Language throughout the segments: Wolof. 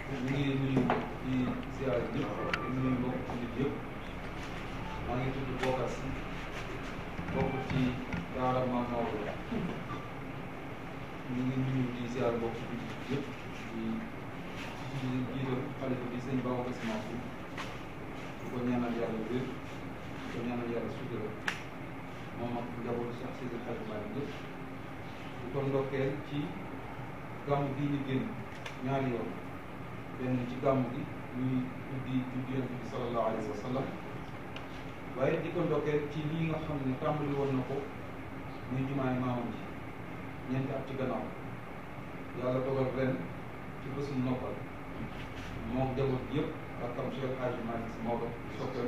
ñu ngi nuyu di ziar ñëpp di nuyu mbokk nit yëpp maa ngi tudd Bokar Si bokk ci daara Maam Maodo ñu ngi nuyu di ziar mbokk nit yëpp di di jiital xalifa bi sëñ Babacar Si Mansour di ko ñaanal yàlla wér di ko ñaanal yàlla sutura moom ak njabootu Cheikh Seydi El Hadji Malick yëpp di ko ndokkeel ci gàmm bii ñu génn ñaari yoon benn ci gàmm gi muy tuddi juddu Yonent bi sallallahu alayhi wa sallam waaye di ko ndokkeel ci lii nga xam ne tàmbali woon na ko muy jumaay maamam ji ñeenti at ci gannaaw yàlla dogal ren ci bésum noppal moom njaboot yëpp ak am Cheikh Hadji Malick Sy Maodo soppeem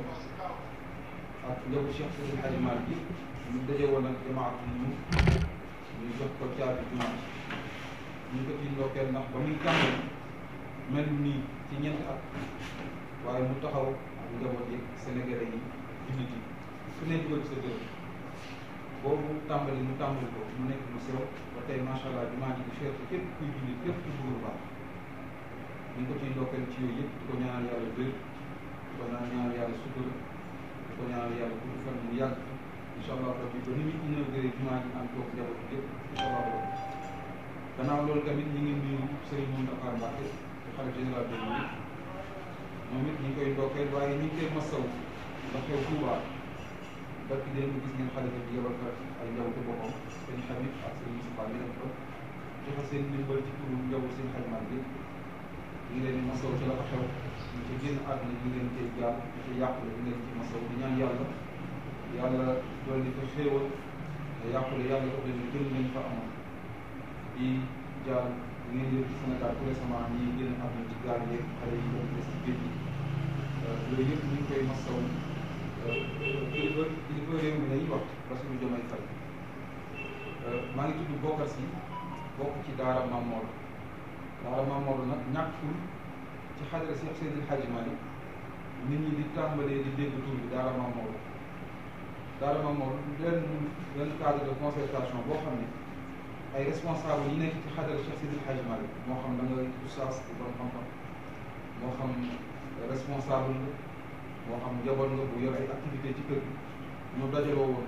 ak njaboot Cheikh Seydi El Hadji Malick bi ñu daje woon ak jamaat ñu ñu jox ko caabi jumaa ñu ko ci ndokkeel ndax ba muy tàmbali mel nii ci ñeenti at waaye mu taxaw ak njaboot yi Sénégalais yi jullit yi ku ne dugal sa dër boobu tàmbali mu tàmbali ko mu nekk lu sew ba tey macha allah jumaa ji di fierté képp kuy jullit képp ku bëgg lu baax ñu ngi ko ciy ndokkeel ci yooyu yëpp di ko ñaanal yàlla wér di ko ñaanal yàlla sutura di ko ñaanal yàlla gudd fan mu yàgg incha allah rabbi ba ni muy inauguré jumaa ji am toog njaboot bi yëpp incha allah rabbi gannaaw loolu tamit ñu ngi nuyu Serigne Mountakha Mbacké di xalifa général des mourides moom it ñu ngi koy ndokkeel waaye ñu ngi koy masaw ndax xew Touba barki démb gis ngeen xalifa bi yebal fa ay njabootu boppam seen xarit ak seen Moustapha ñu dem fa joxe seen ndimbal ci turu njaboot seen xalimaat bi ñu ngi leen di masaw ci la fa xew ñu ci génn àdduna ñu ngi leen cay jaal ñu ci yàqule ñu ngi leen ci masaw di ñaan yàlla yàlla dolli fa xéewal te yàqule yàlla daf leen gën leen fa amoon di jaal ñu ngi yëg ci Sénégal tout récemment ñi génn àdduna ci gaal yeeg xale yi doon des ci géej gi yooyu yëpp ñu ngi koy masaw kilifa kilifa réew mi lañuy wax Bassirou Diomaye Faye maa ngi tudd Bokar Si bokk ci daara Maam Maodo daara Maam Maodo nag ñàkkul ci xadara Cheikh Seydi El Hadji Malick nit ñi di tàmbalee di dégg tur bi daara Maam Maodo daara Maam Maodo benn benn cadre de concertation boo xam ne ay responsable yi nekk ci xadara Cheikh Seydi El Hadji Malick moo xam da nga oustaz di borom xam-xam moo xam responsable nga moo xam njaboot nga bu yor ay activité ci kër gi ñu dajaloo woon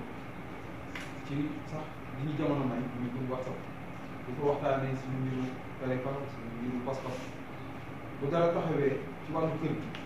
ci sax li ñu jamono may muy groupe WhatsApp di ko waxtaanee suñu mbiru tariqa suñu mbiru pas-pas bu dara taxawee ci wàllu kër gi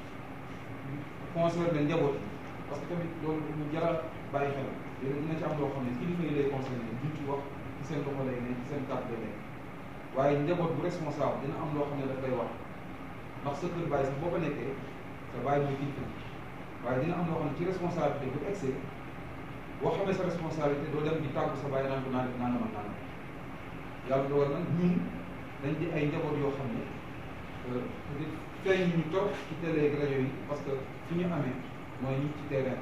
concerné njaboot yi parce que tamit loolu lu jara bàyyi xel léegi dina ci am loo xam ne kilifa yi lay concerné duñ ci wax ci seen loxo lay ne ci seen kàddu lay ne waaye njaboot bu responsable dina am loo xam ne daf lay wax ndax sa kër bàyyi sax boo ko nekkee sa bàyyi mooy kilifa waaye dina am loo xam ne ci responsabilité bu excès boo xamee sa responsabilité doo dem di tàggu sa bàyyi naan ko naa def nangam ak nangam yàlla dogal nag ñun dañ di ay njaboot yoo xam ne peut-être feeñ ñu toog ci télé ak rajo yi parce que fi ñu amee mooy ñu ci terrain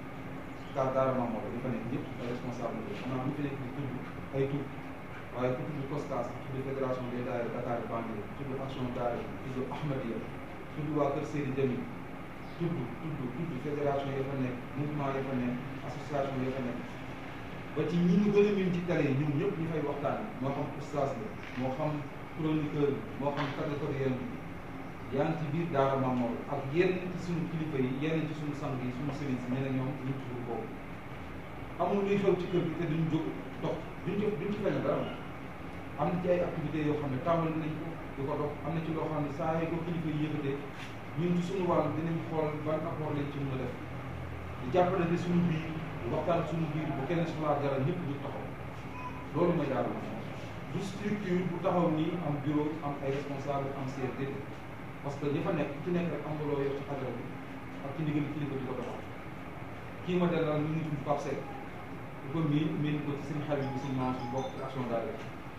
car daara Maam Maodo di fa nekk ñëpp ay responsable la xam naa ñu fi nekk di tudd ay tur waaye ku tudd COSCAS tudd fédération des daara Dakar Banlieue tudd action daara tudd Ahmadiyya tudd waa Kër Seydi Jamil tudd tudd tudd fédération ya fa nekk mouvement ya fa nekk association ya fa nekk ba ci ñi ñu gën a miin ci télé yi ñoom ñëpp ñu fay waxtaan moo xam oustaz la moo xam chroniqueur moo xam catégorie yaa ngi ci biir daara Maam Maodo ak yenn ci suñu kilifa yi yenn ci suñu sang yi suñu sëriñ si ñeneen ñoom ñu tudd boobu amul luy xew ci kër gi te duñ jóg dox duñ ci duñ ci feeñ dara am na ci ay activités yoo xam ne tàmbali nañ ko di ko dox am na ci loo xam ne saa yi ko kilifa yi yëkkatee ñun ci suñu wàll dinañ xool ban apport lañ ci mën a def di jàppale ne suñu biir waxtaan suñu biir bu kenn soxlaa dara ñëpp ñu taxaw loolu mooy daal du structure bu taxaw nii am bureau am ay responsable am CRD parce que ñi fa nekk ci nekk rek am nga loo yor ci xadara bi ak ci ndigal kilifa di ko doxal kii ma dalal ñu ngi tudd Pape Seck di ko miin miin ko ci seen xarit bi suñu maam suñu bokk ci action daal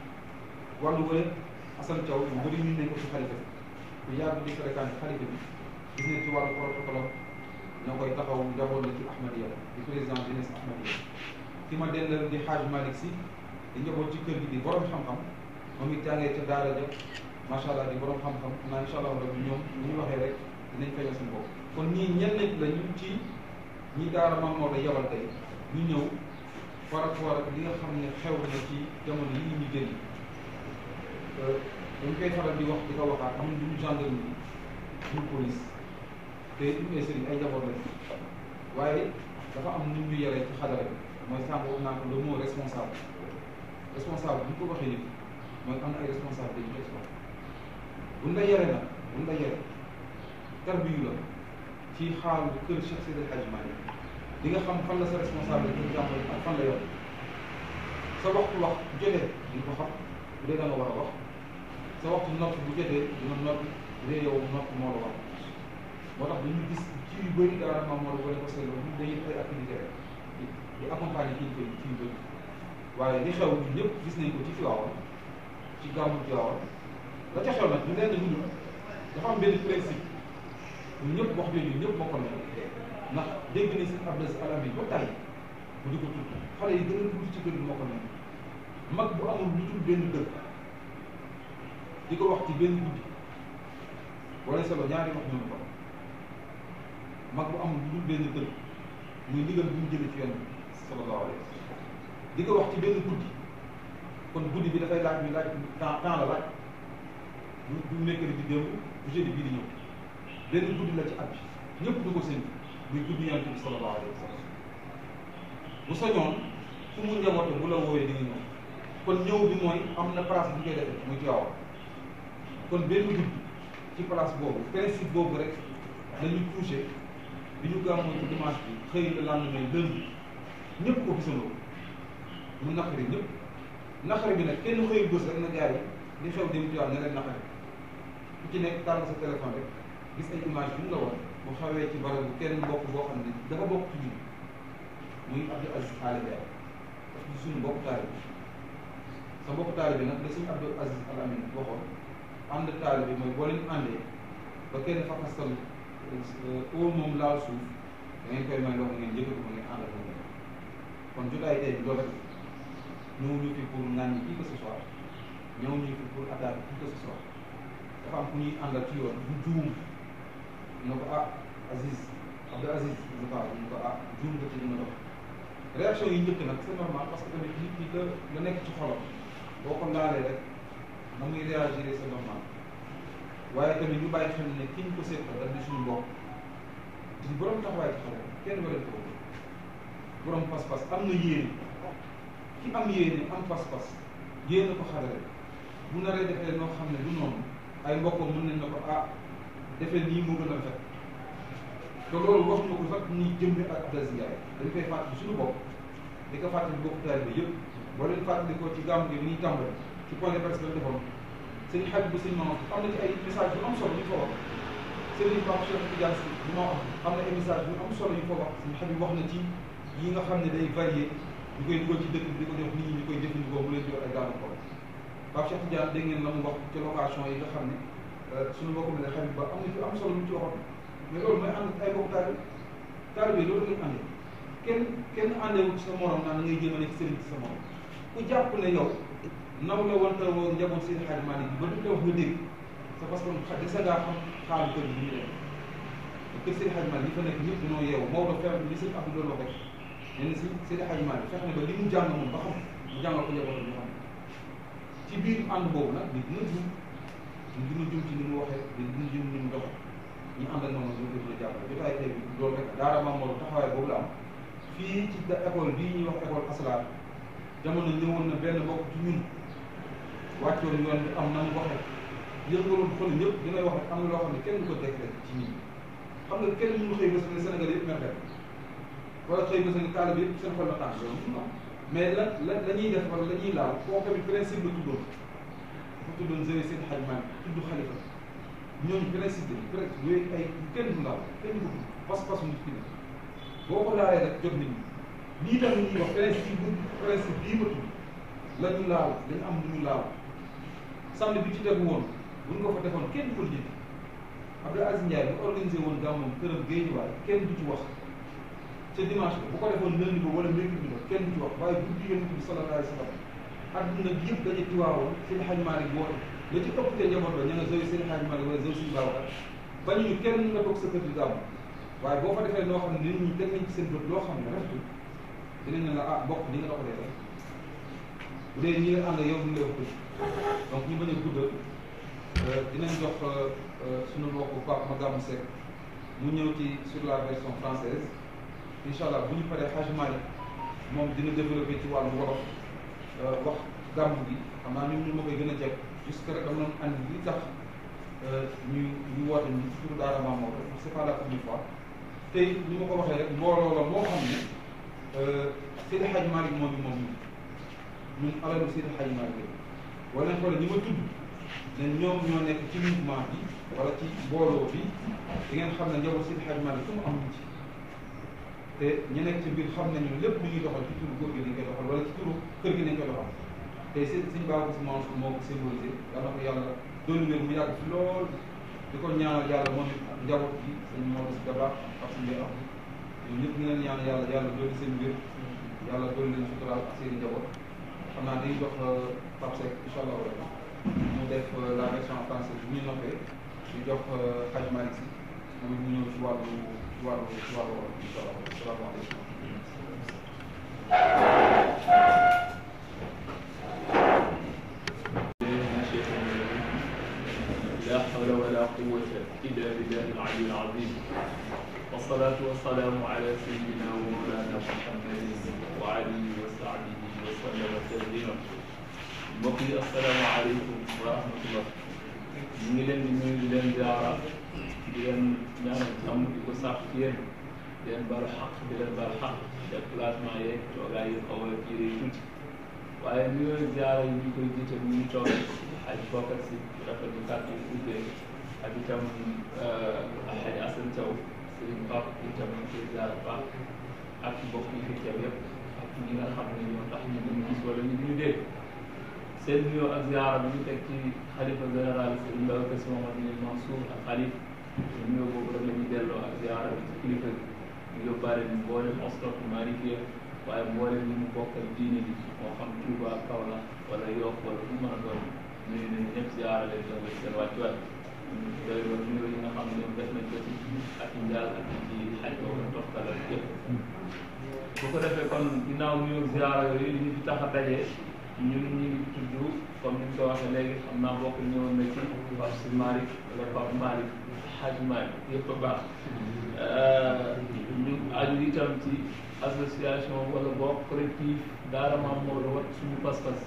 wàllu wële Assane Thiaw ñu bëri ñu nañ ko ci xalifa bi ku yàgg di fréquenté xalifa bi gis nañ ci wàllu protocole ñoo koy taxaw njaboot la ci Ahmadiyya di président jeunesse Ahmadiyya ki ma dellal di Hadj Malick Sy di njaboot ci kër gi di borom xam-xam moom it jàngee ca daara ja macha allah di borom xam-xam naa incha allah rabbi ñoom ni ñu waxee rek dinañ feeñal seen bopp kon ñii ñenn nit lañu ci ñi daara Maam Maodo yabal tey ñu ñëw par rapport ak li nga xam ne xew na ci jamono yi ñu génn dañ koy faral di wax di ko waxaat ñun duñu gendarmerie duñu police te duñu ay sëriñ ay njaboot lañ waaye dafa am nu ñu yaree ci xadara bi mooy sànq wax naa ko le mot responsable responsable bu ñu ko waxee nit mooy am na ay responsable dañu koy soxla buñ la yare nag buñ la yare tarbiyu la ci xaalu kër Cheikh Seydi El Hadji Malick di nga xam fan la sa responsable di nga jàmbale ak fan la yor sa waxtu wax bu jotee di ko xam bu dee da nga war a wax sa waxtu noppi bu jotee dina noppi bu dee yow noppi moo la war moo tax dañu gis ci yu bëri daara maam moo la wane ko seen ñu dañuy ay activité rek di di accompagner kii koy ci yu bëri waaye li xew ñun ñëpp gis nañ ko ci Tiwaawan ci gàmmu Tiwaawan la ca xew nag ñu leen dund dafa am benn principe ñun ñëpp wax jooju ñëpp bokkal nañ ndax dégg nañ seen Abdou Alamin ba tey bu di ko tudd xale yi gën a tuuti ci kër gi moo ko nekk mag bu amul lu dul benn dëkk di ko wax ci benn guddi wala solo ñaari wax ñoom ko mag bu amul lu dul benn dëkk muy ndigal bu ñu jëlee ci yoon bi sallallahu alayhi wa sallam di ko wax ci benn guddi kon guddi bi dafay laaj ñu laaj temps temps la laaj du du mercredi bi démb du jeudi bii di ñëw benn guddi la ci at bi ñëpp du ko seen muy guddi yonent bi sallallahu alayhi wa sallam bu sañoon fu mu njaboote bu la woowee di nga ñëw kon ñëw bi mooy am na place bu ñu koy defee muy Tiwaawan kon benn guddi ci place boobu principe boobu rek lañu touché bi ñu gàmmoo ci dimanche bi xëy na lendemain lundi ñëpp ko gisandoo mu naqari ñëpp naqari bi nag kenn xëy bës rek na gars yi li xew dem Tiwaawan ne leen naqari ku ci nekk tànn sa téléphone rek gis ay image bi mu la woon bu xawee ci barab bu kenn mbokk boo xam ne dafa bokk ci ñun muy Abdou Aziz Al Amine daf di suñu mbokk taalibe sa mbokk taalibe nag da suñu Abdou Aziz Al Amine waxoon ànd taalibe mooy boo leen àndee ba kenn fakastal au moom laal suuf da ngeen koy may loxo ngeen yëkkati ko ngeen àndal ko ngeen kon jotaay tey bi loolu rek ñëw ñu fi pour ŋàññi qui que ce soit ñëw ñu fi pour attaquer qui que ce soit dafa am ku ñuy àndal ci yoon bu juum ñu ko ah Aziz Abdou Aziz ñu ko ñu ko ah juum nga ci li nga dox réaction yi njëkk nag c'est normal parce que tamit nit ñi la la nekk ci xolam boo ko laalee rek na muy réagir c'est normal waaye tamit ñu bàyyi xel ne ki ñu ko seetal daf di suñu mbokk di borom taxawaay ci xale kenn wala ko borom pas-pas am na yéene ki am yéene am pas-pas yéene ko xadare bu naree defee noo xam ne du noonu ay mbokkam mën nañ na ko ah defee nii moo gën a rafet te loolu wax na ko sax ni jëmmi ak Abdou Aziz Ndiaye dañ koy fàttali suñu bopp di ko fàttali bokk taalibe yëpp boo leen fàttali ko ci gàmmu gi bi ñuy tàmbali ci point de presse la defoon sëñ Habib bu sëñ Maodo am na ci ay message yu am solo yu ko wax sëriñ Pape Cheikh Tidiane Sy bu ma wax am na ay message yu am solo yu ko wax sëñ Habib wax na ci yi nga xam ne day varié ñu koy dugal ci dëkk bi di ko jox nit ñi ñu koy jëfandikoo mu leen di wax ay gàllankoor Pape Cheikh Tidiane dégg ngeen la mu wax ci location yi nga xam ne suñu mbokk mi ne Habib ba am na ci am solo lu ci waxoon mais loolu mooy ànd ay mbokk taalibe taalibe loolu ngay àndee kenn kenn àndeewul ci sa morom naan ngay jéem a nekk sëriñ ci sa morom ku jàpp ne yow naw la wante woon njaboot seen xaaj Malick bi ba du wax nga dégg c'est parce que xa desa ngaa xam xaalu kër gi ñu dem kër seen xaaj Malick li fa nekk ñëpp dañoo yeewu Maodo fexe li seen Abdou doon wax rek nee na si seen xaaj Malick fexe na ba li mu jàng moom ba xam mu jàngal ko njabootam ñu xam ci biir ànd boobu nag nit dina jum nit dina jum ci ni mu waxee nit dina jum ni mu doxee ñu ànd ak moom ñu ko dina jàppale jotaay tey bi loolu rek daara Maam Maodo taxawaay boobu la am fii ci école bii ñuy wax école Asrar jamono ñëwoon na benn bokk ci ñun wàccoon yoon bi am na mu waxee yëngaloon xol ñëpp di ngay wax rek am na loo xam ne kenn du ko décret ci nit ñi xam nga kenn mënu xëy bés ne Sénégal yëpp mer wala xëy bés ne taalibe yëpp seen xol la tàng loolu non mais la la la ñuy def wala la ñuy laal koo tamit principe la tuddoon bu tuddoon Zéro seen xajmaan tudd xalifa ñooñu principe bi presque yooyu ay kenn du laal kenn du ko pas-pas nit ki ne boo ko laalee rek jot nit ñi lii tamit ñuy wax principe bu principe bii ma tudd la ñu laal dañu am lu ñu laal samedi bi ci tegu woon buñ ko fa defoon kenn du ko lijjanti Abdou Aziz Ndiaye bu organisé woon gàmmoom këram Géejawaay kenn du ci wax ca dimanche ba bu ko defoon lundi ba wala mercredi ba kenn du ci wax waaye guddi yonent bi sallallahu alayhi wa sallam adduna bi yëpp dañu tiwaawoon seen xaj Maalik woote la ci ëpp te njaboot ba ña nga zoy seen xaj Maalik wala zoy suñu Babacar bañu ñu kenn nga toog sa kër di gàmm waaye boo fa defee noo xam ne nit ñi teg nañ ci seen bët loo xam ne rafetul dinañ ne la ah bokk ni nga doxalee rek bu dee ñi nga ànd yow du nga wax donc ñu bañ a guddal dinañ jox suñu mbokk Pape Magamou Seck mu ñëw ci sur la version française incha allah bu ñu paree Hadj Malick moom dina développé ci wàllu wolof wax gàmmu gi xam naa ñun ñu ma koy gën a jekk jusque rek dama doon andi li tax ñu ñu woote ñu ci turu Daara Mame Maodo c'est pas la première fois tey ni ma ko waxee rek mbooloo la moo xam ne Seydi Hadj Malick moom mi moom ñun alalu Seydi Hadj Malick wala nañ xoole ñi ma tudd ne ñoom ñoo nekk ci mouvement bi wala ci mbooloo bi di ngeen xam ne njaboot Seydi Hadj Malick fu mu am ñu ci te ñu nekk ci biir xam nañu lépp lu ñuy doxal ci turu góor gi nañ koy doxal wala ci turu kër gi nañ koy doxal te seen suñ baaxul si Mansour moo ko symbolisé yàlla ko yàlla doon wér mu yàgg fi lool di ko ñaanal yàlla moom it ak njaboot gi sëñ Maodo si Dabakh ak suñu mbéy am ñoom ñëpp ñu leen ñaanal yàlla yàlla doon seen wér yàlla doon leen suturaal ak seen i njaboot xam naa dañuy jox Pape Seck incha allah wala mu def la version française bu ñu noppee ñu jox Hadj Malick si moom it mu ñëw ci wàllu ci wàllu ci wàllu wolof incha allah salaamaaleykum. لا حول ولا قوة إلا بالله العلي العظيم والصلاة والسلام على سيدنا ومولانا محمد وعلي وصحبه وسلم تسليما mbokk yi asalaamaaleykum wa rahmatullah ñu ngi leen di nuyu di leen ziara di leen ñaanal jàmm di ko sàkk ci yéen di leen baal xaq di leen baal xaq déplacement yeeg toogaay yi xaw a jiire yi tuuti waaye nuyoo ziara yi ñu koy jiite ñu ngi toog xaj bokkat si rafet bu kàddu yi ubbee ak itam xaj Asan Thiaw sëriñ Pape itam ñu koy ziara baax ak mbokk yi fi teew yëpp ak ñi nga xam ne ñoo tax ñu duñu gis wala ñu duñu dégg seen nuyoo ak ziara bi ñu teg ci xalifa général sëriñ Babacar Sy Mouhamadou Mansour ak xalif nuyoo boobu rek la ñuy delloo ak ziara bi ci kilifa gi ñu yóbbaale ñu mboolem ostof Malikia waaye mboolem ñi mu bokkal diine bi moo xam Touba Kaolack wala Yoff wala fu mu mën a doon nuyu nañu ñëpp ziara leen doon leen seen wàccuwaay doy loolu nuyoo yi nga xam ne ñoom def nañ ko ci ak njaal ak ci xaj boobu toftalal yëpp bu ko defee kon ginnaaw nuyoo ziara yooyu li ñu fi tax a dajee ñun ñu ngi tudd comme ni ñu ko waxee léegi xam naa bokk ñëwoon na ci Pape Si Malick wala Pape Malick Hadj Malick yëpp a baax ñu aju itam ci association wala boog collectif Daara Mame Maodo wat suñu pas-pas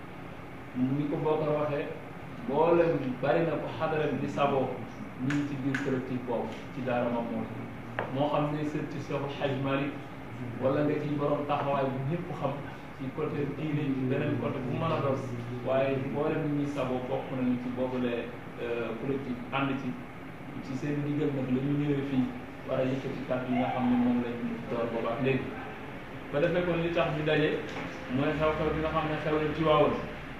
ni ko boo ko waxee mboolem bari na ko xadara bi di saboo ñu ngi ci biir collectif boobu ci Daara Mame Maodo moo xam ne sët ci Seexu Hadj Malick wala nga ci borom taxawaay bu ñëpp xam ci côté diine ci beneen côté bu mën a doon waaye mboolem ñi ñuy saboo bokk nañu ci boobule collectif ànd ci ci seen ndigal nag la ñu ñëwee fii war a yëkkati kàddu yi nga xam ne moom lañ door boobaak léegi ba defee kon li tax ñu daje mooy xew-xew bi nga xam ne xew na Tiwaawan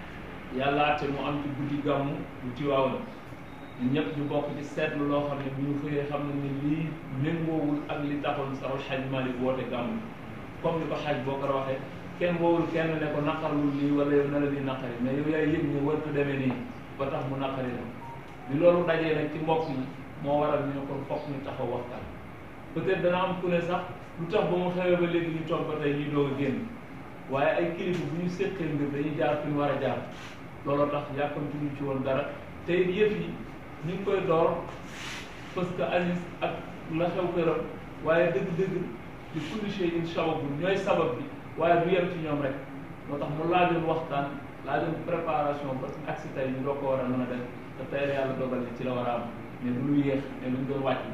yàlla àtte mu am ci guddi gàmmu bu Tiwaawan ñu ñëpp ñu bokk ci seetlu loo xam ne bu ñu xëyee xam ne ni lii méngoowul ak li taxoon saxul xaj Malick woote gàmmu comme ni ko xaj boo ko waxee kenn woowul kenn ne ko naqarul lii wala yow na la di naqari mais yow yaay yëg ne wartu demee nii ba tax mu naqari la bi loolu dajee nag ci mbokk yi moo waral ñu ne kon fokk ñu taxaw waxtaan peut-être dana am ku ne sax lu tax ba mu xewee ba léegi ñu toog ba tey ñuy doog a génn waaye ay kilifa bu ñu séqee mbir dañuy jaar fi ñu war a jaar looloo tax yàkkamti ñu ci woon dara te it yëf yi ñu ngi koy door parce que Aziz ak la xew këram waaye dëgg-dëgg di kulli shay'in sabab ñooy sabab bi waaye du yem ci ñoom rek moo tax mu laajoon waxtaan laajoon préparation ba ak si tey ñu doo ko war a mën a def te tey la yàlla dogal ni ci la war a am mais du lu yéex mais luñ doon wàcc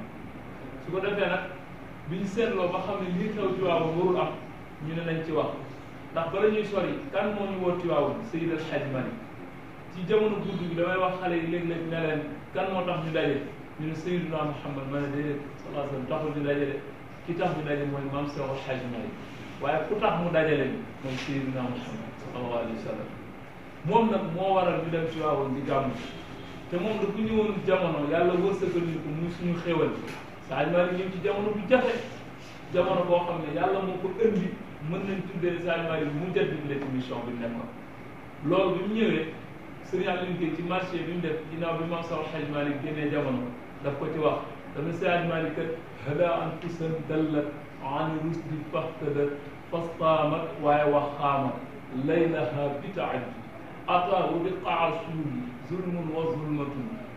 su ko defee nag bi ñu seetloo ba xam ne lii xew Tiwaawan warul am ñu ne nañ ci wax ndax bala ñuy sori kan moo ñu woo Tiwaawan Seydi El Hadji Malick ci jamono guddi gi damay wax xale yi léeg-léeg ne leen kan moo tax ñu daje ñu ne Seydina Muhammad ma ne déedéet sallallahu alayhi wa sallam taxul ñu daje de ki tax ñu daje mooy maam Seex El Hadji Malick waaye ku tax mu daje leen mooy Seydina Muhammad sallallahu alayhi wa sallam moom nag moo waral ñu dem Tiwaawan di gàmmu te moom dafa ñëwoon jamono yàlla wërsëgal ñu ko muy suñu xéwal Sadio Malick ñëw ci jamono bu jafe jamono boo xam ne yàlla moo ko indi mën nañ tuddee Sadio Malick mu jot di ci mission bi nekkoon loolu bi mu ñëwee Serigne Aliou Guèye ci marché bi mu def ginnaaw bi Maam Seex Hadj Malick génnee jamono daf ko ci wax dama Sadio Malick kat hada an tusan dallat an rusdi fahtadat fastaamat waaye wax xaamat laylaha bitaaj ata wa biqaa suuli zulmun wa zulmatun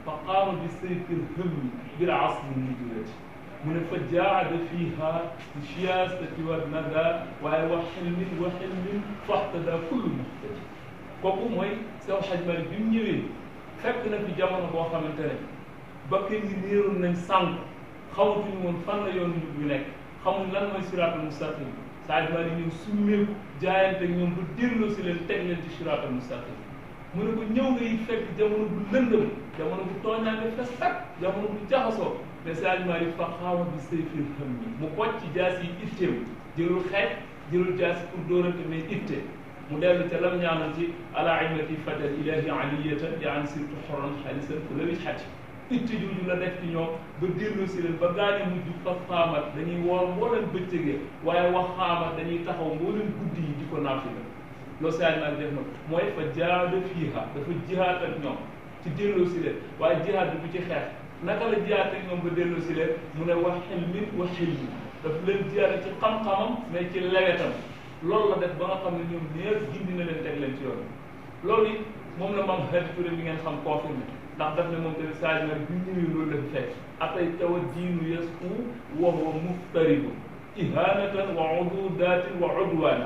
fa qaama bi sayfil hëmmi bil asli nujurati mu ne fa jaada fiiha bi siyaasati wa nada waaye wa xilmin wa xilmin faxtada kullu muxtaji kooku mooy Seex Xaj Maalik bi mu ñëwee fekk na fi jamono boo xamante ne bakkan yi réeroon nañ sànq xamatuñu woon fan la yoon yu nekk xamuñ lan mooy siraatal mustaqim Saaj Maalik ñëw summeeku jaayante ñoom ba delloo si leen teg leen ci siraatal mustaqim mu ne ko ñëw nga it fekk jamono bu lëndëm jamono bu tooñaange fes tak jamono bu jaxasoo mais Saaj Maalik fa xaama bi sayfil xam ni mu bocc ci jaas yi itteew jëlul xeej jëlul jaas yi pour dóorante mais itte mu dellu ca lam ñaanal ci ala imati fadal ilahi aliyata di an sirtu xoron xalisan ku lawit xati itte jooju la def ci ñoom ba delloo si leen ba gaañe mujj fa xaamat dañuy woor mbooleen bëccëgee waaye wax xaamat dañuy taxaw mbooleen guddi yi di ko naafila loolu Saaj Maalik def na mooy fa jaada fiiha dafa jihaat ak ñoom ci delloo si leen waaye jihaat bi bu ci xeex naka la jihaat ak ñoom ba delloo si leen mu ne wax xilmin wa xilmi daf leen jihaat ci xam-xamam mais ci lewetam loolu la def ba nga xam ne ñoom ñëpp gindi na leen teg leen ci yoon loolu it moom la maam Hadi Touré bi ngeen xam confirmé ndax daf ne moom tamit Saaj Maalik bi ñëwee loolu la fi fekk atay tawa diinu yasku wa huwa muftaribu ihanatan wa ududatin wa udwana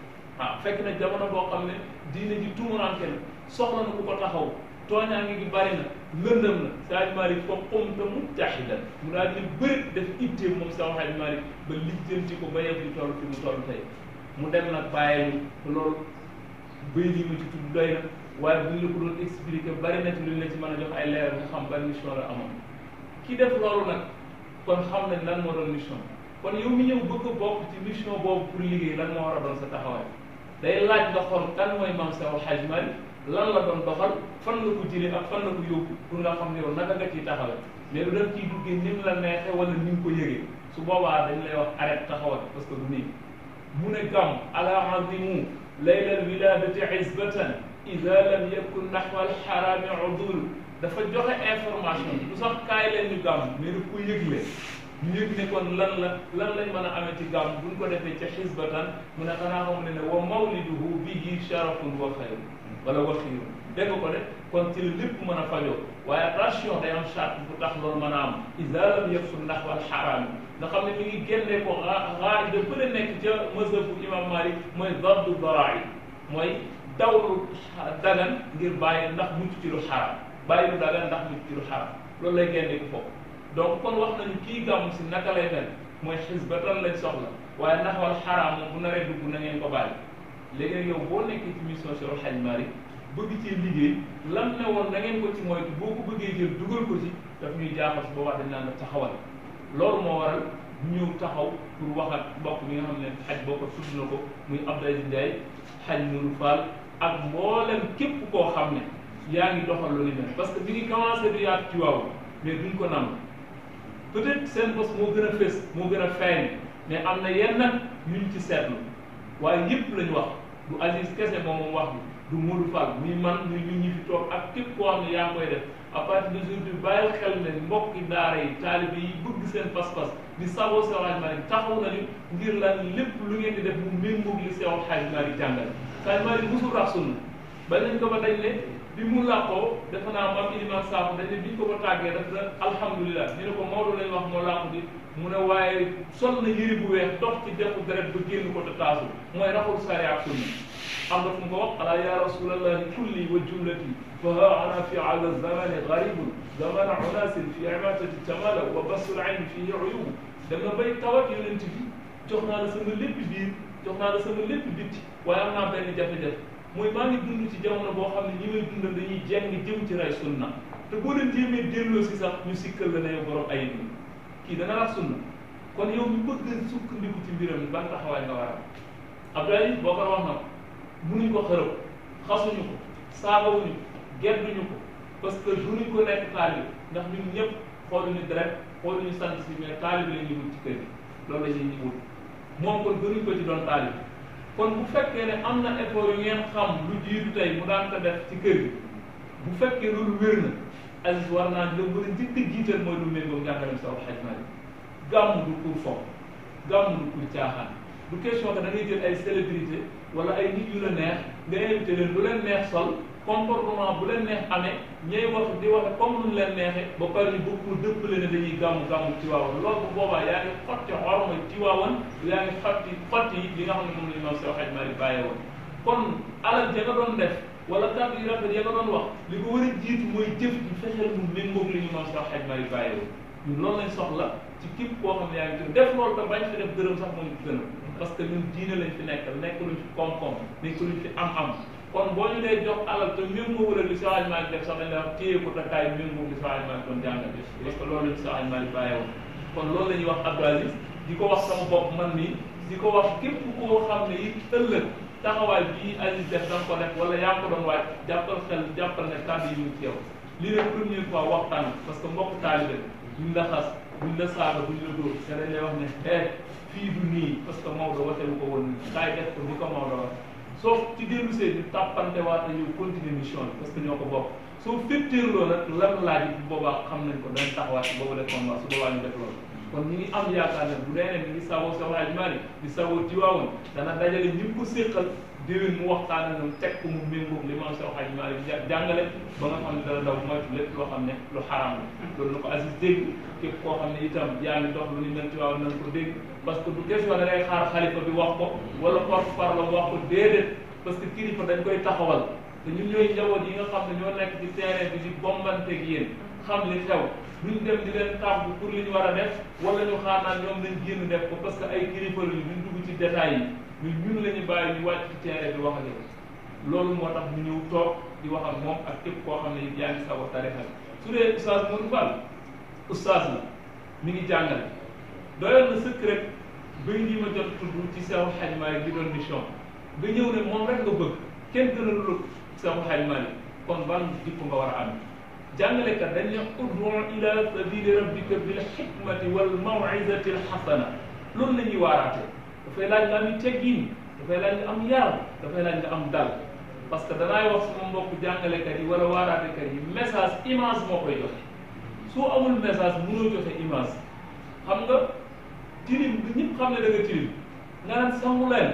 ah fekk na jamono boo xam ne diine ji tumuranke na soxla na ku ko taxaw tooñaange gi bari na lëndëm na Saaj Maalik fa qumta mujtahidan mu daal di bëri def itteem moom Seex Saaj Maalik ba lijjanti ko ba yegg di toll fi mu toll tey mu dem nag bàyyi ñu loolu bëy lii ma ci tudd doy na waaye bu ñu la ko doon expliqué bari na ci lu ñu la ci mën a jox ay leeral nga xam ban mission la amoon ki def loolu nag kon xam nañ lan moo doon mission kon yow mi ñëw bëgg a bokk ci mission boobu pour liggéey lan moo war a doon sa taxawaay day laaj nga xool kan mooy maam Seex Xaj Maalik lan la doon doxal fan la ko jëlee ak fan la ko yóbbu pour nga xam ne yow naka nga ciy taxawee mais lu dem ciy duggee ni mu la neexee wala ni nga ko yëgee su boobaa dañ lay wax arrête taxawal parce que du nii mu ne gàmm ala azimu laylal wiladati isbatan ida lam yakun naxwa alxarami udul dafa joxe information du sax kaay leen ñu gàmm mais daf ko yëgle ñu yëg ne kon lan la lan lañ mën a amee ci gàmm buñ ko defee ca xisbatan mu ne xanaa xam ne ne wa mawliduhu bihi sharafun wa xayr wala wa xiirun dégg ko de kon ci la lépp mën a fajoo waaye attention day am charte bu tax loolu mën a am ida lam yakun naxwa alxarami nga xam ne mi ngi génnee ko xaar da bële nekk ca mazhabu imam Malik mooy dardu darai mooy dawlu dagan ngir bàyyi ndax mucc ci lu xaram bàyyi lu dagan ndax mucc ci lu xaram loolu lay génnee ko foofu donc kon wax nañu kii gàmm si naka lay mel mooy xisbatan lañ soxla waaye ndax wal xaram moom bu naree dugg na ngeen ko bàyyi léegi nag yow boo nekkee ci mission Cheikh Hadj Malick bëgg cee liggéey lam ne woon na ngeen ko ci moytu boo ko bëggee jël dugal ko ci daf ñuy jaaxal su boobaa dañ naan la taxawal loolu moo waral ñëw taxaw pour wax ak mbokk mi nga xam ne xaj boo ko tudd na ko muy Abdoulaye Ndiaye xaj Nourou Fall ak mboolem képp koo xam ne yaa ngi doxal lu ni mel parce que bi ngi commencé du yaatu ci waaw mais duñ ko nam peut-être seen bos moo gën a fés moo gën a feeñ mais am na yenn nag yuñ ci seetlu waaye yëpp lañ wax du Aziz kese moom moom wax bi du Modou Fall muy man muy ñun ñi fi toog ak képp koo xam ne yaa ngi koy def à partir de aujourd'hui bàyyil xel ne mbokki daara yi taalibe yi bëgg seen pas-pas di saboo Seex Hadj Malick taxaw nañu ngir lan lépp lu ngeen di def mu méngoog li Seex Hadj Malick jàngal Hadj Malick musul rax sunna ba nañ ko ba dañ ne bi mu làqoo defe naa maam Iliman Sakho dañ ne biñ ko ko tàggee daf na alhamdulilah ñu ne ko Maodo lañ wax moo làqu di mu ne waaye sol na yëri bu weex dox ci defu deret ba génn ko te taasu mooy raxul sari ak sunna am na fu mu ko wax ala ya rasulallahi kulli wa jumlati fa ha ana fi ala zamani garibun zamana unasin fi imatati tamala wa basul ayn fihi uyub dem na bay tawat yonent bi jox naa la sama lépp biir jox naa la sama lépp bitti waaye am naa benn jafe-jafe mooy maa ngi dund ci jamono boo xam ne ñi may dundal dañuy jeng jëm ci ray sunna te boo leen jéemee delloo si sax ñu sikkal la ne yow borom ayib ni kii dana rax sunna kon yow mi bëgg sukkandiku ci mbiram ban taxawaay nga war a am Abdoulaye boo ko wax na ko munuñ ko xërëb xasuñu ko saagawuñu ko gedduñu ko parce que duñu ko nekk taalib ndax ñun ñëpp xooluñu deret xooluñu sant si mais taalib la ñuy wut ci kër gi loolu la ñuy wut moom kon gënuñ ko ci doon taalib kon bu fekkee ne am na effort yu ngeen xam lu jiitu tey mu daan ko def ci kër gi bu fekkee loolu wér na Aziz war naa la mën a njëkk a jiital mooy lu méngoo njàngaleem Seex Hadj Malick gàmm du pour fo gàmm du pour caaxaan du question que da ngay jël ay célébrité wala ay nit yu la neex nga invité leen lu leen neex sol comportement bu leen neex amee ñooy wax di waxe comme lu leen neexee ba pare ñu bëgg pour dëppale ne dañuy gàmmu gàmmu Tiwaawan loolu bu boobaa yaa ngi xotti xorma Tiwaawan yaa ngi xotti xotti li nga xam ne moom la ñu noonu Seex Hajji Maalik bàyyee woon kon alal ja nga doon def wala kàddu yu rafet ya nga doon wax li ko war a jiitu mooy jëf ji fexeel mu méngoog li ñu noonu Seex Hajji Maalik bàyyee woon ñun loolu lañ soxla ci képp koo xam ne yaa ngi ci def loolu te bañ fi def dërëm sax moo ñu gën a parce que ñun diine lañ fi nekkal nekk luñ fi koom-koom nekk luñ fi am-am kon boo ñu dee jox alal te méngoo wala li Seex Hajji Maalik def sax dañ lay wax téye ko te kaay méngoo li Seex Hajji Maalik doon jàngal parce que loolu lañ Seex Hajji Maalik bàyyee woon kon loolu la ñuy wax Abdou Aziz di ko wax sama bopp man nii di ko wax képp koo xam ne it ëllëg taxawaay bii Aziz def da nga ko def wala yaa ngi ko doon waaj jàppal xel jàppal ne kàddu yi mu ci yow lii la première fois waxtaan parce que mbokk taalibe buñ la xas buñ la saaga buñ la dóor te dañ lay wax ne eh fii du nii parce que Maodo waxewu ko woon nii kaay def ko ni ko Maodo wax soo ci dellu see ñu tàppante waat yow continuer mission bi parce que ñoo ko bokk soo féttéerloo nag lan laaj bu boobaa xam nañ ko dañ taxawaat si boobu def combat su boobaa ñu def loolu kon ñi ngi am yaakaar ne bu dee ne mi ngi sawoo Seex Hajji Maalik di sawoo Tiwaawan dana dajale ñi ko séqal déwén mu waxtaan ak teg ko mu méngoog li maam Seex Hajji Maalik jàngale ba nga xam ne dana daw moytu lépp loo xam ne lu xaraam la loolu na ko Aziz dégg képp koo xam ne itam yaa ngi dox lu ñu mel Tiwaawan nañ ko dégg parce que du question da ngay xaar xalifa bi wax ko wala porte-parole wax ko déedéet parce que kilifa dañ koy taxawal te ñun ñooy njaboot yi nga xam ne ñoo nekk ci terrain bi di bombanteeg yéen xam li xew duñ dem di leen tàggu pour li ñu war a def wala ñu xaar naan ñoom lañ génn def ko parce que ay kilifa lañu duñ dugg ci détails yi ñun ñun la ñu bàyyi ñu wàcc ci terrain bi wax ak loolu moo tax ñu ñëw toog di wax ak moom ak képp koo xam ne yaa ngi sago tarixa bi su dee oustaz Modou Fall oustaz la mi ngi jàngale doyoon na sëkk rek bay ñi ma jot tudd ci Seex Hajji Maalik di doon mission nga ñëw ne moom rek nga bëgg kenn gën a lu Seex Hajji Maalik kon ban jikko nga war a am jàngalekat dañ ne ud'u ila sabili rabbika bil hikmati wal maw'izati al hasana loolu la ñuy waaraatee dafay laaj nga am teggin dafay laaj nga am yar dafay laaj nga am dal parce que danaay wax sama mbokk jàngalekat yi wala waaraatekat yi message image moo koy joxe soo amul message mënoo joxe image xam nga tilim bi ñëpp xam ne da nga tilim nga naan sangu leen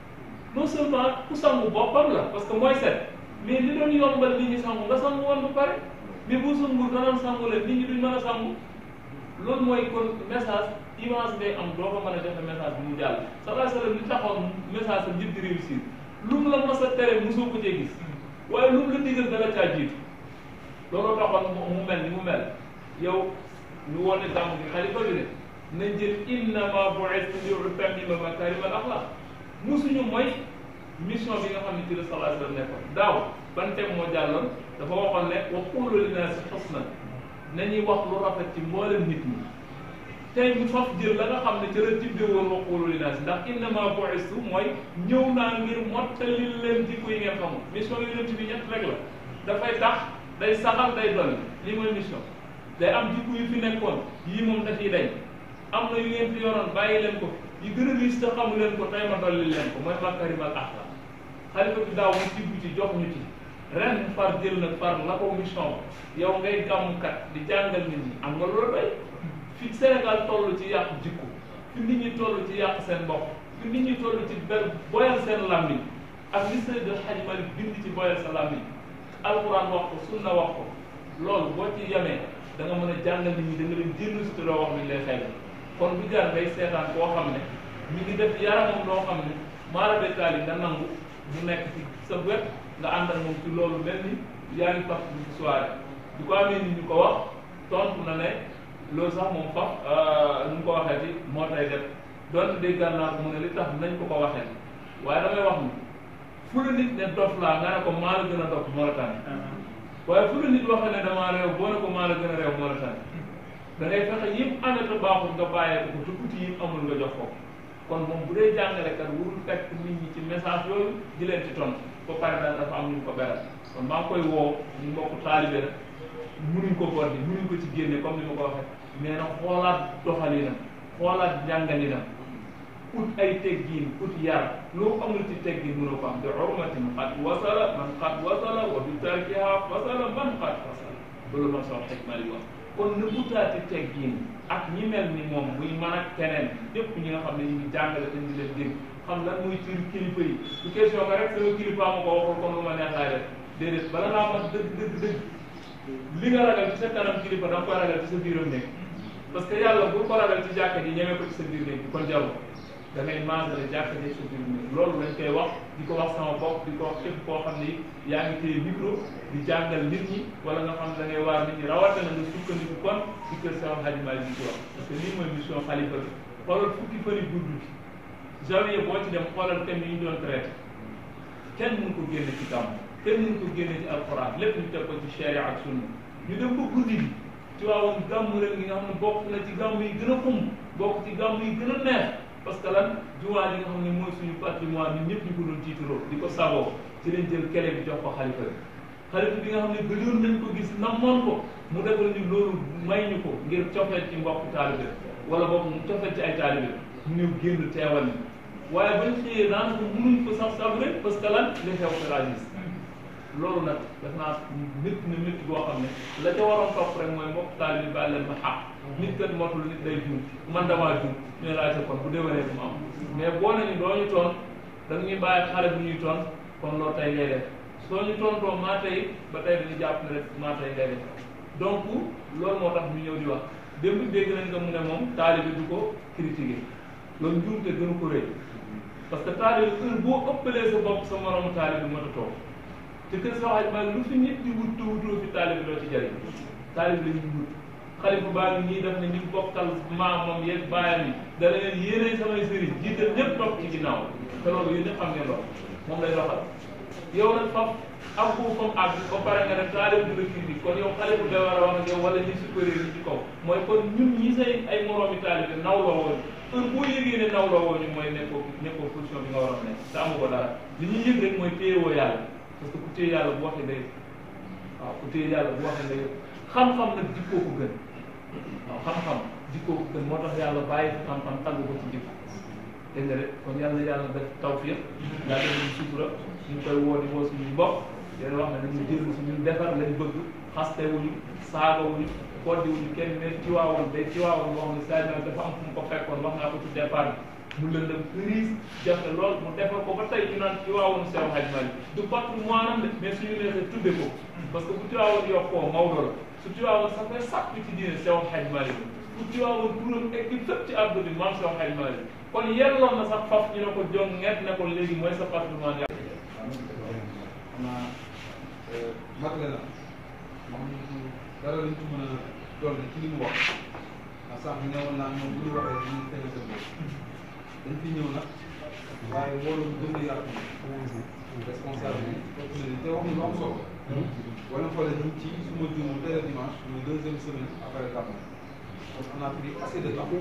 non seulement ku sangu boppam la parce que mooy set mais li doon yombal nit ñi sangu nga sangu woon ba pare mais boo sangu danoon sangu leen nit ñi duñ mën a sangu loolu mooy kon message image ngay am doo ko mën a joxe message bi mu jàll sallallahu alayhi wa sallam li taxoon message am yëpp di réussir lu mu la mas a tere mosoo ko cee gis waaye lu mu la digal dala caa jiitu looloo taxoon mu mel ni mu mel yow ñu woote gàmm gi xalifa bi ne nañ jël innama bu'istu li utammima makarima al axlaq musuñu mooy mission bi nga xam ne ci la sallallahu alayhi wa sallam nekkoon daaw ban thème moo jàlloon dafa waxoon ne wa qulu linnaasi husnan nañuy wax lu rafet ci mboolem nit ñi tey ñu faf jël la nga xam ne ca la tibbe woon wa qulu linnaasi ndax innama bu'istu mooy ñëw naa ngir mottali leen jikko yi ngeen xamul mission yonent bi ñett rek la dafay tax day saxal day dolli lii mooy mission day am jikko yu fi nekkoon yii moom dafiy dañ am na yu ngeen fi yoroon bàyyi leen ko yi gën a riis te xamu leen ko tey ma dolli leen ko mooy makarimal axlaq xalifa bi daaw mu tibb ci jox ñu ci ren far jël nag far la ko mission yow ngay gàmmkat di jàngal nit ñi am nga loolu doy fi Sénégal toll ci yàq jikko fi nit ñi toll ci yàq seen bopp fi nit ñi toll ci ber boyal seen làmmiñ ak li Seydi El Hadji Malick bind ci boyal sa làmmiñ alquran wax ko sunna wax ko loolu boo ci yemee da nga mën a jàngal nit ñi da nga leen jënd si te doo wax ni lay xel kon bu jar ngay seetaan koo xam ne mi ngi def yaramam loo xam ne maara détail yi nga nangu mu nekk ci sa wet nga ànd ak moom ci loolu mel ni yaa ngi faf ci soirée du ko amee nit ñu ko wax tontu na ne loolu sax moom faf nu mu ko waxee ci moo tay def donte déggal naa ko mu ne li tax nañ ko ko waxee waaye damay wax ni fu la nit ne dof laa nga ne ko maa la gën a dof moo la tànn waaye fu la nit waxee ne damaa réew boo ne ko maa la gën a réew moo la tànn da ngay fexe yëpp amee te baaxul nga bàyyee ko te tuuti yëpp amul nga jox ko kon moom bu dee jàngalekat warul fekk nit ñi ci message yooyu di leen ci tontu ba pare daal dafa am ñu ko beral kon maa ngi koy woo ñu mbokku taalibe la munuñ ko boor bi munuñ ko ci génne comme ni ma ko waxee mais nag xoolaat doxalinam xoolaat njàngalinam ut ay teggiin ut yar loo amul ci teggiin mënoo ko am te urmatin xat wasala man xat wasala wa bi tarkiha fasala man xat fasala loolu ma sox xikma li wax kon na utaati teggiin ak ñi mel ni moom muy man ak keneen ñëpp ñi nga xam ne ñu ngi jàngale te ñu leen dégg xam lan muy ci kilifa yi du question que rek sama kilifa ma ko waxul kon lu ma neex laay def déedéet bala ngaa mat dëgg dëgg dëgg li nga ragal ci sa kanam kilifa da nga koy ragal ci sa biiram nekk parce que yàlla bu ko ragal ci jàkka ji ñemee ko ci sa biir nekk kon jaww da ngay maasale jàkka ji sa biir nekk loolu dañ koy wax di ko wax sama bopp di ko wax képp koo xam ni yaa ngi téye micro di jàngal nit ñi wala nga xam da ngay waar nit ñi rawatina nga sukkandiku kon ci kër sama Hadji Malick di ko wax parce que lii mooy mission xalifa bi xoolal fukki fëri gudd bi janvier boo ci dem xoolal thème yi ñu doon traité kenn mënu ko génne ci gàmm kenn mënu ko génne ci alxuraan lépp ñu teg ko ci charia ak sunna ñu dem ba guddi bi ci waawoon gàmm ren gi nga xam ne bokk na ci gàmm yi gën a xumb bokk ci gàmm yi gën a neex parce que lan jumaa yi nga xam ne mooy suñu patrimoine ñun ñëpp ñu ko doon tiitaroo di ko sagoo ci lañ jël kele bi jox ko xalifa bi xalifa bi nga xam ne gëjoon nañ ko gis namoon ko mu defal ñu loolu may ñu ko ngir cofeel ci mbokk taalibe wala boog mu cofeel ci ay taalibe mu ñëw génn teewal ni waaye bañ xëyee daanaka mënuñ ko sax sabre parce que lan li xew ko laa gis loolu nag def naa nit na nit boo xam ne la ca waroon topp rek mooy mbokk taalibe bi bàyyi leen ma xaq nit kat motul nit day juum man damaa juum ñu ne laajte kon bu déwénee bu mu am mais boo nañu doo ñu toon da ñuy bàyyi xale bu ñuy toon kon loolu tey ngay def soo ñu tontoo maa tey ba tey dañuy jàpp ne rek maa tey ngay def donc loolu moo tax ñu ñëw di wax démb dégg nañ nga mu ne moom taalibe du ko critiquer loolu njuumte gënu ko rëy parce que taalibe heure boo ëppalee sa bopp sa moromu taalibe mën a toog te kër sa waxaj maa lu fi nit di wut tuutoo fi taalibe doo ci jëriñ taalibe la ñuy wut xalifa baa ngi nii def ne ñu bokkal maamam yeeg baayam yi da leen yéene samay sëriñ jiital ñëpp topp ci ginnaaw te loolu yéen ñëpp xam ngeen loolu moom lay doxal yow nag faf ak bu fam àgg ba pare nga ne taalibe du la critique kon yow xalifa day war a wax ak yow wala ñi supérieur yi ci kaw mooy kon ñun ñi say ay moroomi taalibe nawloo woon heure boo yëgee ne nawloo woo ñu mooy nekkoo nekkoo position bi nga war a nekk te amu ko dara li ñuy yëg rek mooy téyewoo yàlla parce que ku téye yàlla bu waxee day waaw ku téye yàlla bu waxee day xam-xam nag jikkoo ko gën waaw xam-xam jikkoo ko gën moo tax yàlla bàyyi fi xam-xam tàgg ko ci jikko dégg nga de kon yàlla yàlla def tawfiq daa def ñu sutura ñu koy woo di woo suñu mbokk yéen wax ne nañu jël si ñun defar lañ bëgg xaste wuñu saaga wuñu koddi wuñu kenn mais ci waawoon day ci waawoon boo xam ne saa yi dafa am fu mu ko fekkoon wax naa ko ci départ bi mu lëndëm crise jafe lool mu defar ko ba tey ñu naan ci waawoon Seex Hajji Maalik du patrimoine am de mais suñu neexee tudde ko parce que bu ci waawoon yokkoo Maodo la su ci waawoon sax fay sàkk ci diine Seex Hajji Maalik bu ci waawoon turam équipe fépp ci àdduna bi maam Seex Hajji Maalik kon yelloon na sax faf ñu ne ko jong nget ne ko léegi mooy sa patrimoine ya xam naa matale na moom dara lañ ko mën a dolli ci li mu wax ndax sànq newoon naa ñoom bu ñu waxee dañuy tege seen bopp dañ fi ñëw nag waaye wóolu gën a yaatu responsable bi topp na te wax ñu lu am solo wala xoolee ñu ci suma juumul tey la dimanche muy deuxième semaine après gàmmu donc on a pris assez de temps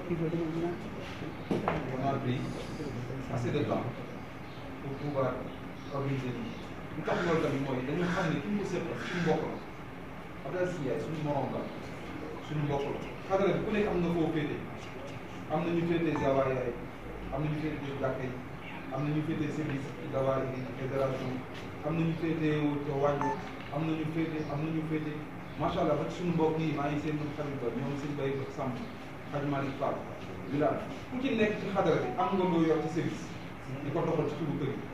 on a pris assez de temps pour pouvoir organiser lii li tax loolu tamit mooy dañu xam ne ki ñu ko seqal suñu mbokk la Abdoulaye Sy Ndiaye suñu morom la suñu mbokk la xadara bi ku nekk am na foo féete am na ñu féete Zawaaya yi am na ñu féete jàkka yi am na ñu féete service Zawaaya yi fédération am na ñu féete ca wàññi am na ñu féete am na ñu féete macha allah ba ci suñu mbokk yi maa ngi seen ñoom xarit ba ñoom sëñ Baye ba Samb Hadj Malick Fall Bilal ku ci nekk ci xadara bi am nga loo yor ci service di ko doxal ci suñu kër yi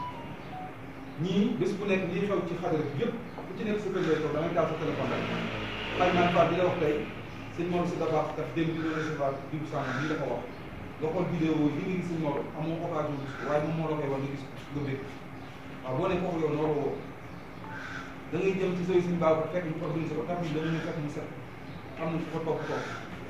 ñii bés bu nekk lii xew ci xadara bi yëpp ku ci nekk sa kër lay toog da ngay taal sa téléphone rek Hadj Malick Fall di la wax tey sëñ Mor si dafa kat démb dina recevoir diw sànq lii dafa wax nga xool vidéo yi nga gis sëñ Mor amoo occasion gis ko waaye moom moo la koy wax nga gis nga bëgg waaw boo nekk foofu yow noo woo da ngay jëm ci sooy suñu baaw ko fekk ñu organisé ko tax ñu dañu ñu fekk mu set am na fu ko topp topp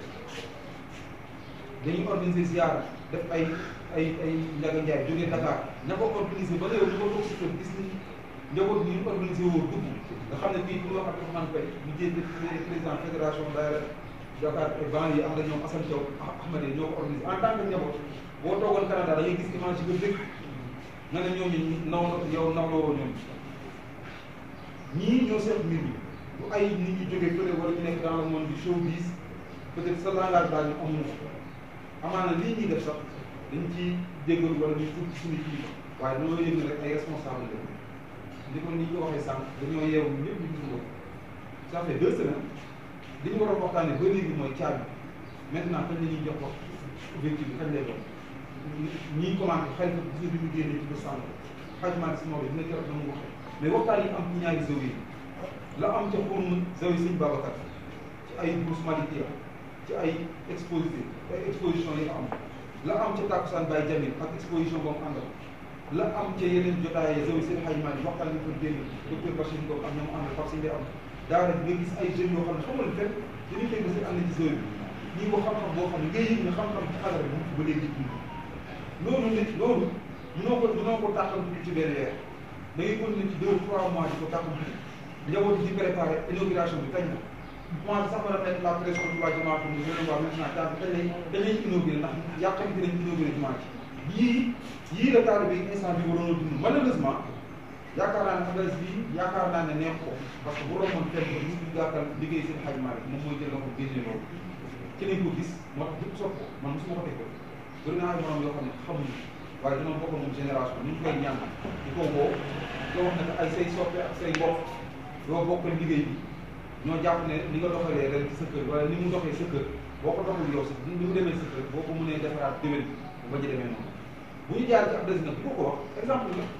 dañuy organiser ziara def ay ay ay njaga njaay jógee Dakar ña ko organisé ba yow ñu ko toog si kër gis ni njaboot bi ñu organisé woo dugg nga xam ne fii ku ñu wax Abdourahmane Faye ñu jéem président fédération daayira Dakar et banlieue yi am na ñoom Assane Thiaw Ahmad ñoo ko organisé en tant que njaboot boo toogoon Canada da ngay gis image yi nga dëkk nga ne ñooñu naw yow nawloo woo ñoom ñii ñoo seet mbir mi bu ay nit ñu jógee fële wala ñu nekk dans le monde du showbiz peut-être sa langage daal ñu amuñu ko amaana lii ñuy def sax dañ ci déggal wala ñu tudd suñu kii waaye dañoo yëg ne rek ay responsable la ni ko ni ñu ko waxee sànq dañoo yeewu ñëpp ñu gis ko ça fait deux semaines li ñu war a waxtaanee ba léegi mooy caabi maintenant kañ la ñuy jox wax objectif bi kañ lay doon ñiy commandé xel bi gis nga bi ñu génnee ci ba sànq xajmaani si Maodo dina keroog dama waxee mais waxtaan yi am ci ñaari zawi yi la am ca xurmu zawi sëñ Babacar ci ay bourse malikia ci ay exposé ay exposition yi nga am la am ca tàkkusaan Baye Jamil ak exposition boobu àndal la am ca yeneen jotaay zawi seen xaj maa waxtaan ñu ko dégg docteur Bachir Ngom am ñoom àndal far si am daara nga gis ay jeunes yoo xam ne xamal fenn dañuy fekk si ànd ci zawi bi ñii ko xam-xam boo xam ne ngay yëg ne xam-xam ci xadara bi mu ba léegi dund loolu nit loolu mënoo ko mënoo ko tàqal ci benn weer da ngay continuer ci deux trois mois di ko tàqal njaboot di préparé inauguration bi kañ la commencé sax war a nekk la pression du waa jamaa pour ñu gën a waa maintenant temps bi kañ lay dañ lay inauguré ndax yàqamti nañ inauguré jumaa ji yii yii la taal bi instant bi waroon a dund malheureusement yaakaar naa ne adresse bi yaakaar naa ne neex ko parce que bu romboon fenn ba ñu gàttal liggéey seen xajmaa bi moom mooy jël nga ko génne loolu ci lañ ko gis moo tax ñëpp sopp ko man mosuma ko tegoon bëri naa ay morom yoo xam ne xamuñu waaye dina bokk moom génération ñu ngi koy ñaan di ko woo di wax ne ay say soppe ak say mbokk doo bokk liggéey bi ñoo jàpp ne ni nga doxalee ren ci sa kër wala ni mu doxee sa kër boo ko doxul yow sax ni mu demee sa kër boo ko mënee defaraat déwén bu bañ a demee noonu bu ñu jaar ci adresse nag di ko ko wax exemple la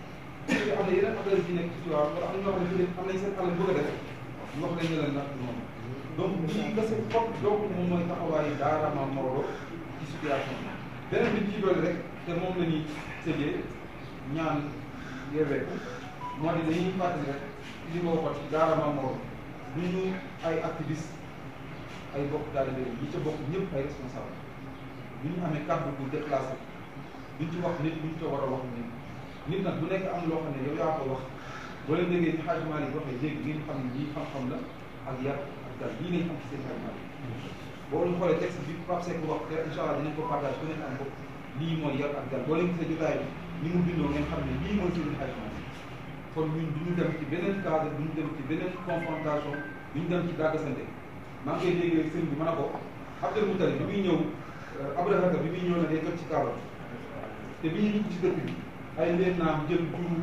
am na yeneen adresse yi nekk ci Tivaouane wala am na ñoo xam ne am nañ seen àll bëgg a def ñu wax leen ne leen nag noonu donc lii nga seen fop donc moom mooy taxawaayu daara Maam Maodo ci situation bi beneen bi ci dolli rek te moom la ñuy tëjee ñaan yeeweeku moo di dañuy fàttali rek li ma waxoon ci daara Maam Maodo du ñu ay activiste ay bokk taalibe yi ca bokk ñëpp ay responsable du ñu amee kàddu bu déplacé duñ ci wax nit duñ ci war a wax nit nit nag bu nekk am loo xam ne yow yaa ko wax boo leen déggee ni Hadj Malick waxee léegi ngeen xam ne lii xam-xam la ak yar ak dal lii lañ am ci seen Hadj Malick boo leen xoolee texte bi Pape Seck wax te incha allah dinañ ko partage ku nekk am ko lii mooy yar ak dal boo leen gisee jotaay bi ni mu bindoo ngeen xam ne lii mooy seen Hadj Malick kon ñun du ñu dem ci beneen cadre du ñu dem ci beneen confrontation du ñu dem ci dàggasante maa ngi koy déggee sëñ bi mën a ko Abdel Moutali bi muy ñëw Abrahaka bi muy ñëw na day toj ci Kaaba te bi ñu dugg ci dëkk bi ay leen naam jël juru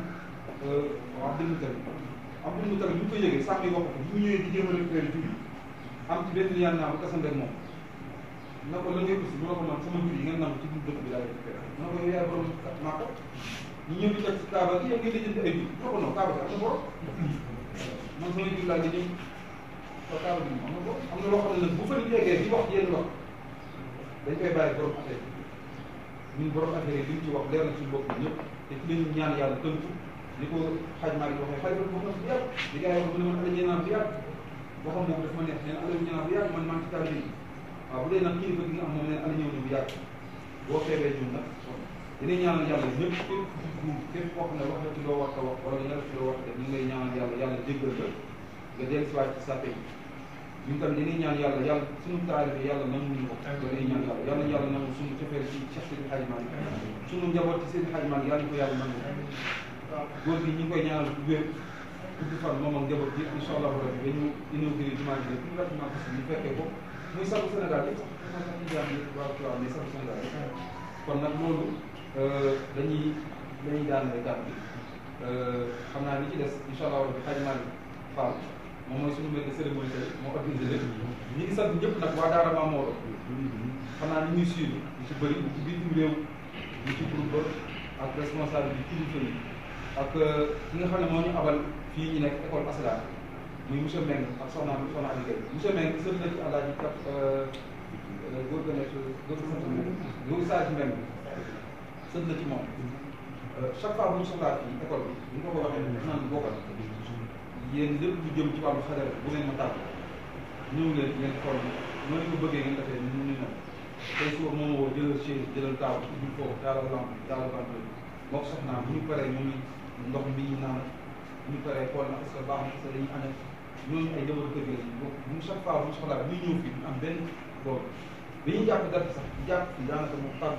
Abdel Moutali Abdel Moutali bi ñu ko yëgee sàmm yi wax ko bi mu ñëwee di jéem a récupéré jur yi am ci benn yaan naa bu tasante ak moom na ko la ngay aussi mu ne ko man sama jur yi ngeen nam ci dëkk bi laay récupéré mu ne ko yow yaay borom maa ko ñu ñëw di toj ci Kaaba gi yow ngay lijjanti ay jur mu ne ko non Kaaba gi am na borom man sama jur laa nga ñëw ko Kaaba gi am na borom am na loo xam ne nag bu fa nit yeggee di wax yenn wax dañ koy bàyyi borom affaire ñun borom affaire yi li ñu ci wax leer na suñu bopp ñëpp te ci lañu ñaan yàlla tënku ni ko xaj maa ngi waxee xaj boobu wax na bu yàgg li gars yi wax mu ne man ala ñeenaan bu yàgg waxam boobu dafa ma neex neen ala ñeenaan bu yàgg man maa ngi ci taalibe yi waaw bu dee nag kilifa gi nga am moom neen ala ñëw ne bu yàgg boo feebee ñun nag dinañ ñaanal yàlla ñëpp képp ku képp koo xam ne wax na ci loo war a wax wala nga def ci loo war a def ñu ngi lay ñaanal yàlla yàlla jéggal la nga dellu si waat ci sàppe yi ñun tamit dañuy ñaan yàlla yàlla suñu taalibe yàlla nanguñu ko dañuy ñaan yàlla yàlla yàlla nangu suñu cofeel ci Cheikh Seydi Hadji Malick suñu njaboot ci Seydi Hadji Malick yàlla ñu ko yàlla nangu góor gi ñu ngi koy ñaanal bu wér gudd fan moom ak njaboot bi incha allah rabbi ba ñu inauguré jumaa ji tout rapidement possible ñu fekkee ko muy sabu Sénégal yëpp sax sax ñu jaam yi waaw waaw mais sabu Sénégal kon nag loolu dañuy dañuy daanale gàtt bi xam naa li ci des incha allah rabbi Hadji Malick Fall moom mooy suñu benn cérémonie tey moo organisé lépp ñi ngi sant ñëpp nag waa Daara Maam Maodo xam naa ni ñuy suivre ñu ci bëri ñu ci bitim réew ñu ci groupe ak responsable bi kilifa yi ak ki nga xam ne moo ñu abal fii ñu nekk école Asla muy monsieur Mbengue ak soxna soxna Aliou Gueye monsieur Mbengue sët na ci àllaaji kat góor ga nekk góor ga sant Mbengue góor saa ci Mbengue sët na ci moom chaque fois bu ñu soxlaa fii école bi bu ñu ko ko waxee naan bokkal yéen lépp lu jëm ci wàllu xadara bu ngeen ma tàgg ñëw leen ngeen xool noonu ko bëggee ngeen defee ñu ñu noonu tey suba moom woo jëlal chaise jëlal taaw ubbil foofu taalal lamp taalal vente moo ko soxnaam bu ñu paree ñoom ndox mi ñu naan bu ñu paree xool na est-ce que baax na est-ce que dañuy ànd ak ñooñu ay jamono kër gi lañu bokk bu chaque fois bu ñu soxlaa bu ñu ñëw fii du am benn boobu dañuy jàpp date sax jàpp fii daanaka moom tàgg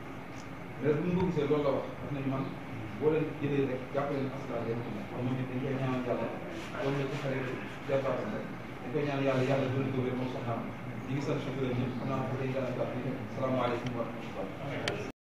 mais bu ñu ko gisee loolu la wax wax nañu man boo leen jëlee rek jàppale leen askan wi rek kon moom it dañ koy ñaanal yàlla loolu la ci xale département rek dañ koy ñaan yàlla yàlla doon ko wér moom soxnaam ñi ngi sant chauffeur ñëpp xam naa ko day gën a gàtt salaamaaleykum wa rahmatulah